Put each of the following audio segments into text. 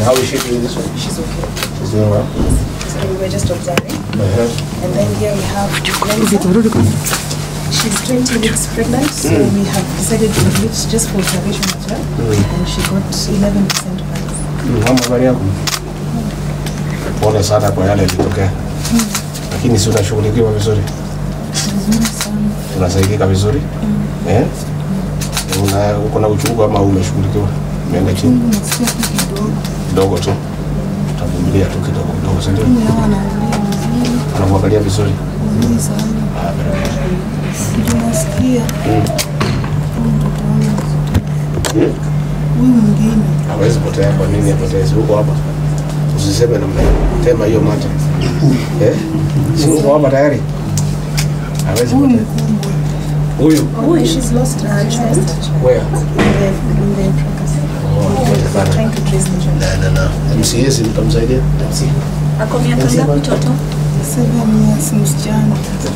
How is she doing this one? She's okay. She's doing well. So we were just observing. Uh-huh. And then here we have Lenza. She's 20 weeks pregnant, so we have decided to leave just for observation as well. And she got 11% back. Mama habari yako? Pole sana kwa yale yalitokea. Lakini si unashughulikiwa vizuri? Unasaidika vizuri? Eh? Una uko na uchungu ama umeshughulikiwa? Umeenda chini? Kidogo tu. Utavumilia tu kidogo kidogo, si ndio? Anakuangalia vizuri. Ah, very good. Nasikia Mm. huyu mwingine hawezi potea. Kwa nini apotee? Si uko hapa, usiseme namna hiyo, tema hiyo mate eh? Si uko hapa tayari, hawezi huyu potea. mkubwa Huyu Oh, she's lost her child where? in the, in the pregnancy. Oh, Trying to trace the child. na na na MCA si mtamsaidia MC Ako miaka ngapi mtoto? seven years msichana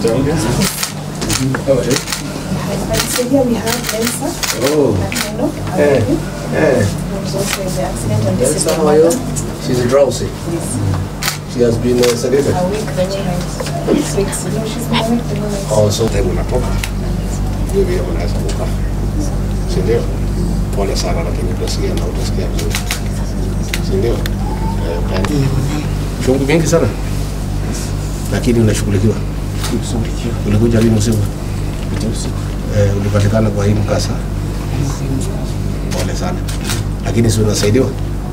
And so here we have Elsa. Oh, Nakendo. eh, eh. Who was also in the accident, and this is Elsa, the how are you? mother. She's drowsy. She has been uh, sedated. A week, the child. Six weeks. No, she's been awake the whole night. Oh, so time unatoka hiyo vile unaweza kukaa, si ndio? Pole sana, lakini utasikia na utasikia vizuri, si ndio? Eh, utaenda. Chungu mingi sana, lakini unashughulikiwa. Ulikuja lini usiku? Eh, ulipatikana kwa hii mkasa. Pole sana, lakini si unasaidiwa?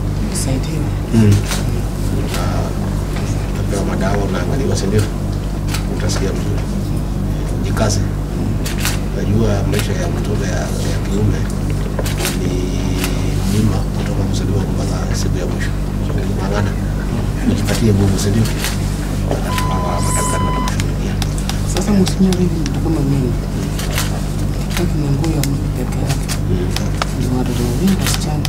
Mm. Ah, Utapewa madawa, unaangaliwa, si ndio? Utasikia vizuri jikaze. Najua maisha ya mtoto ya, ya kiume ni mlima kutoka kuzaliwa mpaka siku ya mwisho. So ng'ang'ana, ujipatie nguvu, si ndio? Hawa madaktari watakushughulikia. Sasa mheshimiwa, hivi mtu kama mimi taki na nguo ya mtu peke yake, ni watoto wawili wasichana,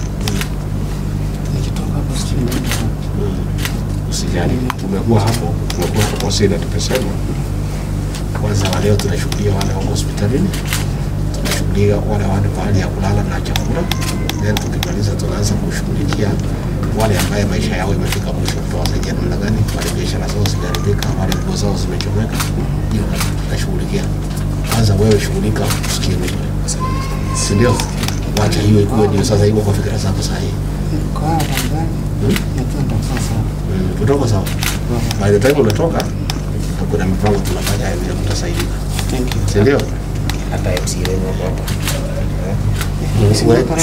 nikitoka hapo sijui naenda wapi. Usijali, tumekuwa hapo, tumekuwa hapo Sina, tumesema kwanza wa leo tunashughulia wale wako hospitalini, tunashughulia wale wana mahali ya kulala na chakula, then tukimaliza tunaanza kushughulikia wale ambaye maisha yao imefika mwisho, tutawasaidia namna gani, wale biashara zao zimeharibika, wale nguo zao zimechomeka, hiyo tutashughulikia. Kwanza wewe shughulika, usikie vizuri, si ndio? Wacha hiyo ikuwe ndio sasa iko kwa fikira zako sahihi. Niko hapa ndani, najua nitakuwa sawa. Mm, Utoko sawa. By the time unatoka, kuna mipango tunafanya ya vile mtasaidika, Thank you. si ndio? hata MC wenu wako hapa. Mheshimiwa wetu.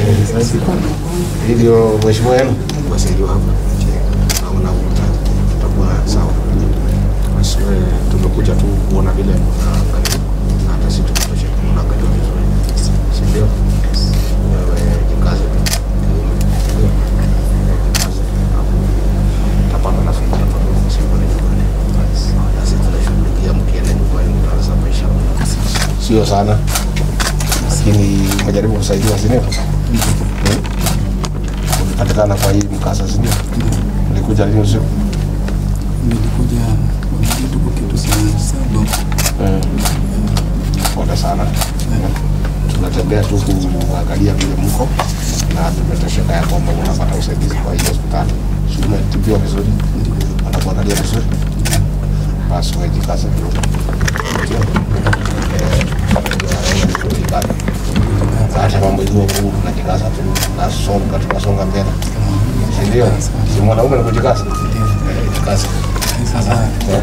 Hii ndio mheshimiwa wenu wasaidiwa hapa, naona uta- tutakuwa sawa. Basi wewe tumekuja tu kuona vile unaangalia na hata sisi tukutoshe kama unaangalia vizuri, si ndio? Wewe jikaze tu, Ndio. Jikaze, alafu utapata nafuu hapa siku ni nyumbani. Nasi tunashughulikia mkienda nyumbani, mtaanza maisha sio sana, lakini umejaribu kusaidiwa, si ndio? Hmm? Ulipatikana kwa hii mkasa, si ndio? Ulikuja lini usiku? Nilikuja kitu kwa kitu sana sababu Mm. Pole sana. Tunatembea tu kuangalia vile mko na tumetosheka ya kwamba unapata usaidizi kwa hiyo hospitali. Si umetibiwa vizuri? Wanakuangalia vizuri? Basi wewe jikaze kidogo. Ndio. Eh, jikaze. Hata mambo ikiwa ngumu tunajikaza tu, tunasonga tunasonga mbele, si ndio? Si mwanaume ni kujikaza. Eh, Jikaze. sasa Eh.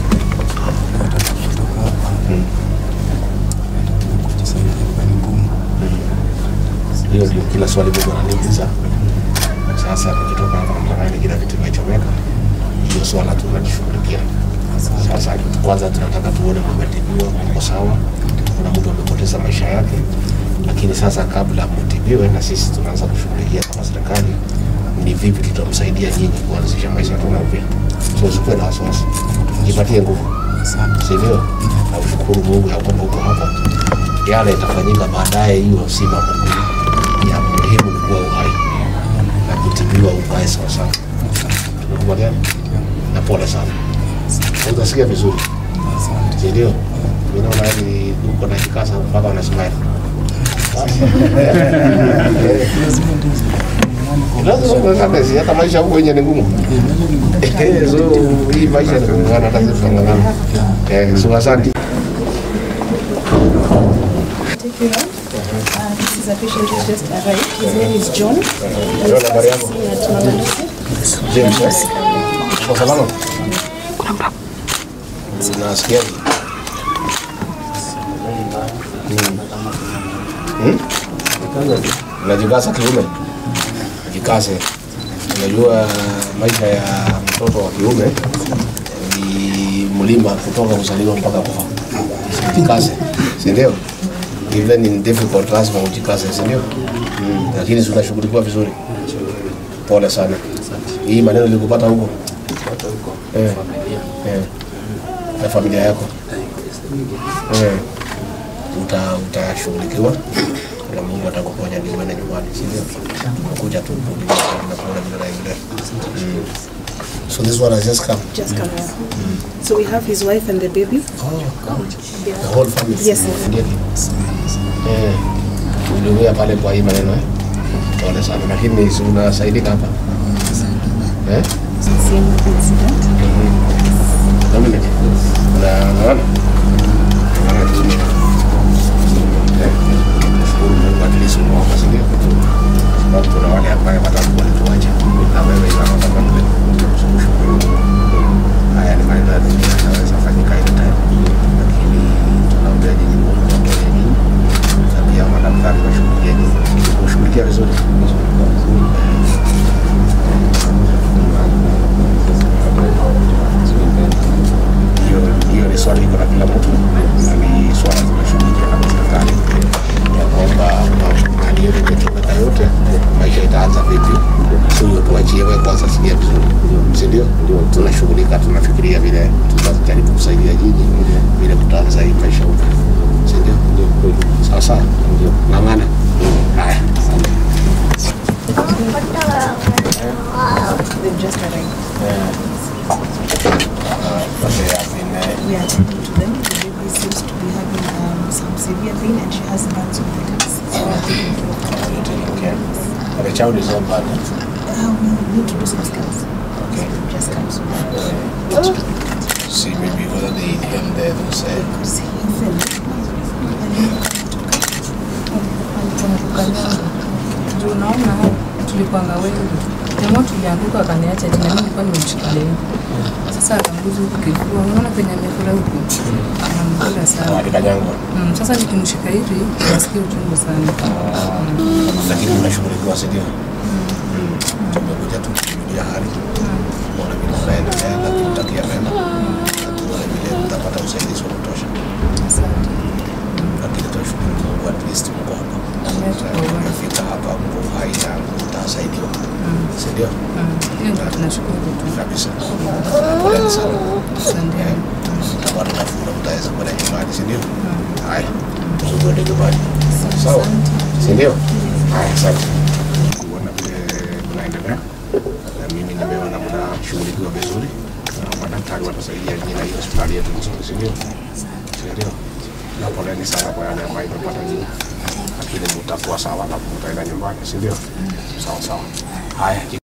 kutoka hapa Mm. kujisaidia kwa ni ngumu. hiyo ndio kila swali Mungu ananiuliza. Sasa tukitoka hapa mtaani kila kitu kimechomeka, hiyo swala tunalishughulikia. Sasa kwanza tunataka tuone mmetibiwa, mko sawa, kuna mtu amepoteza maisha yake, lakini sasa kabla mtibiwe, na sisi tunaanza kushughulikia kama serikali, ni vipi tutamsaidia nyinyi kuanzisha maisha tena upya. So usikuwe na wasiwasi, jipatie nguvu, Asante. si ndio? Na ushukuru Mungu ya kwamba uko hapa. Yale itafanyika baadaye, hiyo si mambo muhimu. ya muhimu ni kuwa uhai na kutibiwa ukae sawasawa. Tumekubaliana na pole sana, utasikia vizuri, Asante. si ndio? Mimi naona yani uko na kikasa mpaka unasmile. Lazima ndio lazima ung'ang'ane, si hata maisha huko nje ni ngumu. Eh, so hii maisha ni kung'ang'ana, hata sisi tunang'ang'ana. Eh, so asante. Take you around. Uh, this is a patient who just arrived. His name is John. John, habari yako? Seen at Mama Lucy. James, eh? Uko salama? Unasikiaje? Hmm? Unajikaza kiume? Jikaze. Unajua maisha ya mtoto wa kiume ni mlima kutoka kuzaliwa mpaka kufa. Jikaze, si ndio? Even in difficult lazima ujikaze, si ndio? Mm. Lakini si unashughulikiwa vizuri. Pole sana. Hii maneno ilikupata huko eh, eh, na familia yako eh, uta utashughulikiwa na Mungu atakuponya ndio uende nyumbani, si ndio? Kuja tu kurudi na kuona vile naendelea. Mm. So this one has just come. Just come here. So we have his wife and the baby. The whole family. Yes. Ndio. Eh. Uliumia pale kwa hii maneno eh? Pole sana, lakini si unasaidika hapa eh? Same incident. Dominic, unaona? Unaona vizuri. Eh, nashukuru Mungu at least umeomba, si ndio? Sababu kuna wale ambaye watakuwa walituacha na wewe inaona kama vile kushukuru. Haya ni maneno ya dunia yanaweza fanyika anytime, lakini tunaombea nyinyi Mungu awaponye nyinyi na pia madaktari washughulikie nyinyi, kushughulikia vizuri. hiyo hiyo ni swali iko na kila mtu na ni swala zinashughulikia kama serikali ya kwamba hali yote ikitokea yote maisha itaanza vipi so hiyo tuachie wewe kwanza sikia vizuri si ndio tunashughulika tunafikiria vile tutajaribu kusaidia nyinyi vile tutaanza hii maisha upya si ndio sawa sawa ng'ang'ana haya They've just arrived. But they have been, uh, We are attending to them. The baby seems to be having um, some severe pain and she has burns on the lips. So we are taking care of her. you're taking care. But the child is not bad. eh? Uh, we need to do some scans. Okay. Just comes with See maybe whether they inhale there, those uh, Because he fell. Ndio unaona tulipanga wengi. Jamaa tulianguka akaniacha tena mimi nilikuwa nimemshikilia. Sasa akanguza huku kifua. Unaona penye amekula huku. Anamkula sana. alikanyangwa. Mm, sasa nikimshika hivi nasikia uchungu sana. lakini unashughulikiwa si ndio? Tumekuja tu kujulia hali kuona vile unaendelea na kumtakia mema na tuone vile mtapata usaidizi wa kutosha, Asante. lakini tunashukuru Mungu at least mko hapa, mmefika hapa, mko hai na mtasaidiwa, si ndio? Mm, hiyo ndio tunashukuru tu. Kabisa. Poleni sana. Asante. Mtapata nafuu na mtaweza kwenda nyumbani, si ndio? Haya, tuende nyumbani, sawa, si ndio? Haya, asante kuona vile mnaendelea, na mimi nimeona mnashughulikiwa vizuri na madaktari watasaidia nyinyi na hiyo hospitali yetu nzuri, si ndio? Si ndio? Na poleni sana kwa yale ambayo imepata nyinyi, lakini mtakuwa sawa na mtaenda nyumbani, si ndio? Sawa sawa. Haya.